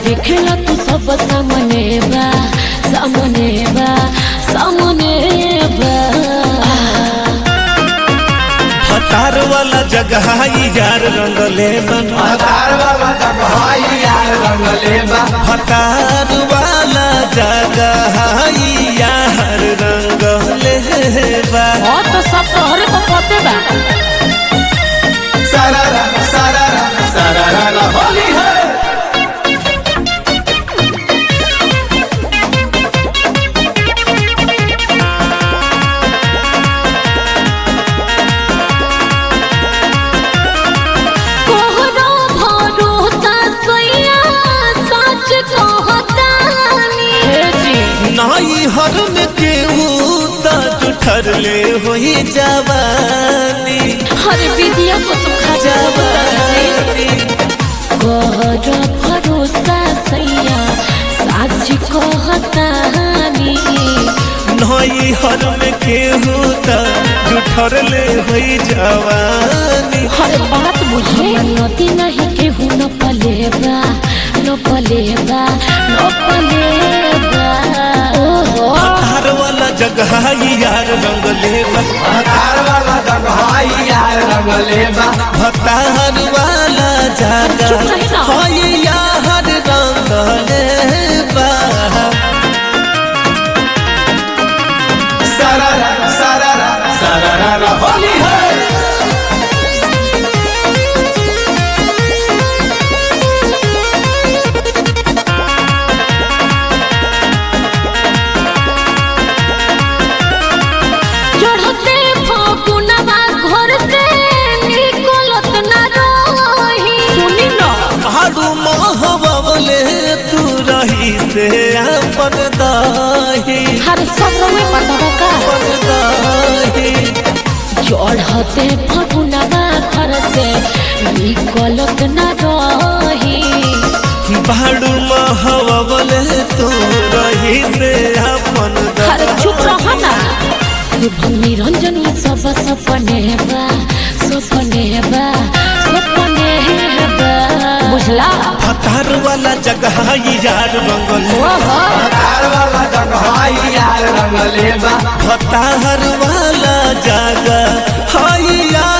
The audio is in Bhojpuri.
देखेला तू सब सामने बा सामने बा सामने बा हतार वाला जगह ई यार रंगले बन हतार वाला जगह यार रंगले बा हतार वाला जगह ई यार रंगले बा और तो सब तोहरे को पते बा सारा सारा सारा होली है कोहरो भरोसा सोया सच कहतानी हे जी नाई हर में केहू त जुठर ले होई जवानी हर विधिया को सुखा जवानी कोहरो भरोसा सैया सच कहतानी नाई हर में केहू त जुठर ले होई जवानी हर बात बुझे नदी नहीं केहू न पलेबा न पलेबा न पलेबा ओहो हतार वाला जगह ई यार रंगले बा हतार वाला जगह यार रंगले बा हतार वाला चुप रही जगह ना। होई यार रंगले बा सारा सारा सारा होली है चढ़ते फागुनवा घर से निकलत न रही सुनी न हाडू महबले तू रही से अपन दाही हर सब में पता का अपन दाही चढ़ते फागुनवा घर से निकलत न रही भाड़ू महबले तू रही से अपन हर चुप दाही रह ना शुभ निरंजन सब सपने बा सपने बा सपने बा बुझला हतार वाला जगह ई यार रंगल ओहो हतार वाला जगह यार रंगले बा हतार वाला जगह हाई यार